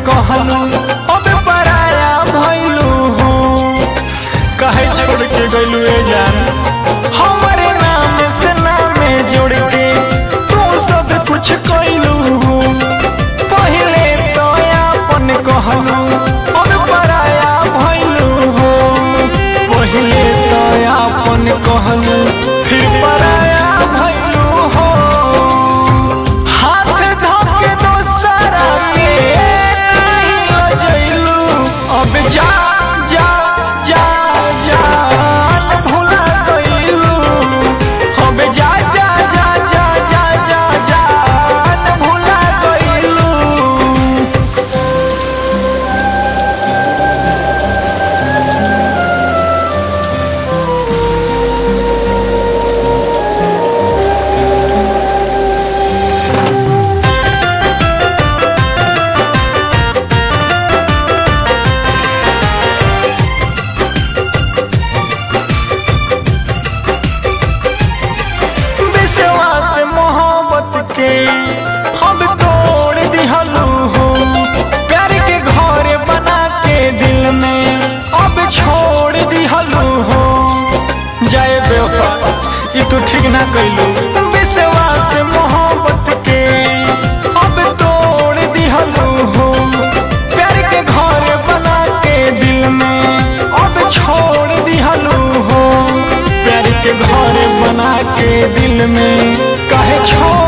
कहलू अब पराया भइलू हो काहे छोड़ के गइलू ए जान हमरे नाम से नामे जोड़ के तू सब कुछ कइलू हो पहिले तो अपन कहलू अब पराया भइलू हो पहिले तो अपन कहलू फिर पराया भइलू हो हाथ धोके दोसरा के नहीं लजैलू अब जा जा जा जान भुला गइलू अब जा जा जा जा जा जा जान भुला गइलू विश्वास मोहब्बत के हम तोड़ दिहलू हो प्यार के घर बना के दिल में अब छोड़ दिहलू हो जय बेवफा ये तू ठीक ना कैलू विश्वास मोहब्बत के अब तोड़ दिहलू हो प्यार के घर बना के दिल में अब छोड़ दिहलू हो प्यार के घर बना के दिल में काहे छोड़